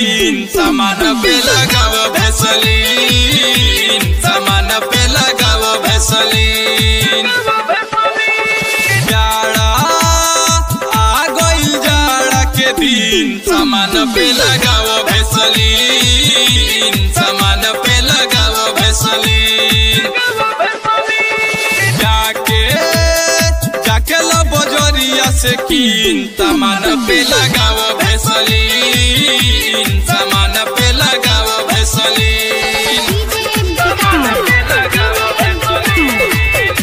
कीन सामान पे लगाव भेसलीन सामान पे लगाव भेसलीन जाड़ा आ गइल जाड़ा के दिन सामान पे लगाव भेसलीन सामान पे लगाव भेसलीन जाके जाके लो बजरिया से कीन सामान पे लगाव भेसलीन सामान पे लगाव भेसलीन सामान पे लगाव भेसलीन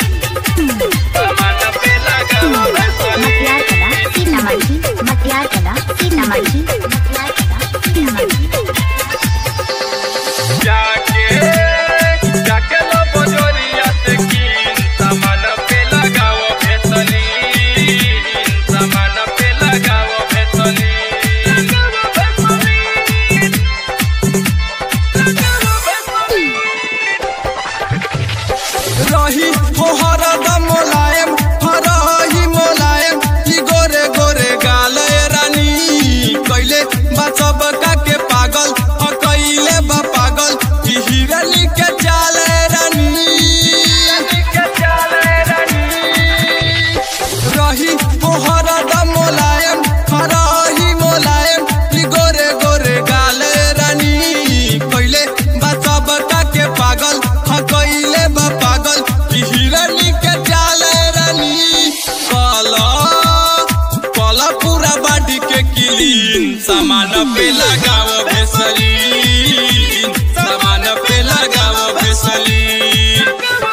सामान पे लगाव भेसलीन मटियार कला सीतामढ़ी मटियार कला सीतामढ़ी मटियार कला सीतामढ़ी जाके जाके लो बजरिया से कीन सामान पे लगाव भेसलीन सामान पे लगाव भेसलीन रही हो हरदम मोलायम हरही मोलायम की गोरे गोरे गाल रानी कैले बचब का के पागल ह कैले बा पागल की हिरनी के चाल रानी रही हो हरदम मोलायम हरही मोलायम की गोरे गोरे गाल रानी कैले बचब का के पागल ह कैले बा पागल की हिरनी के चाल रानी कला कला पूरा बाडी के किलीन सामान पे लगाव भेसलीन सामान पे लगाव भेसलीन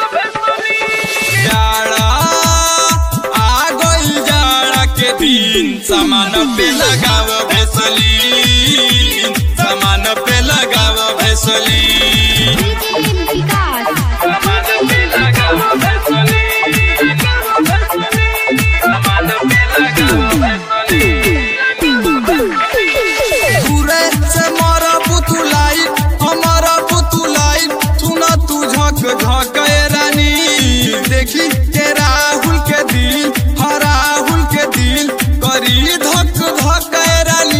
जाड़ा आ गइल जाड़ा के दिन सामान पे लगाव भेसलीन सामान पे लगाव भेसलीन विकास सामान पे लगाव भेसलीन सामान पे लगाव भेसलीन पूरे से मारा पुतुलाई हमारा पुतुलाई सुना तू झक झक रानी देखी के राहुल के दिल हा राहुल के दिल करी धक धक रानी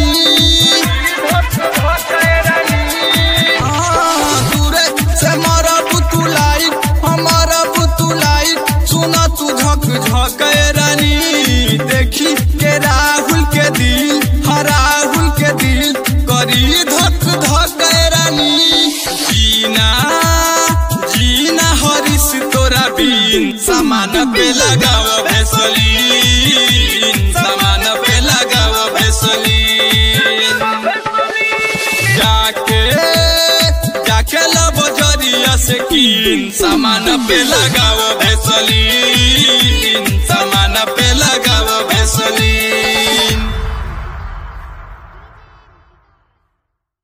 हाँ, दूरे से मारा पुतुलाई हमारा पुतुलाई सुना तू झक झक रानी देखी के राहुल के दिल हा राहुल के दिल करी धक धक रानी जीना जीना हरिस तोरा बीन सामान पे लगाव भेसलीन सामान पे लगाव भेसलीन जाके जाके लो बजरिया से कीन सामान पे लगाव भेसलीन सामान पे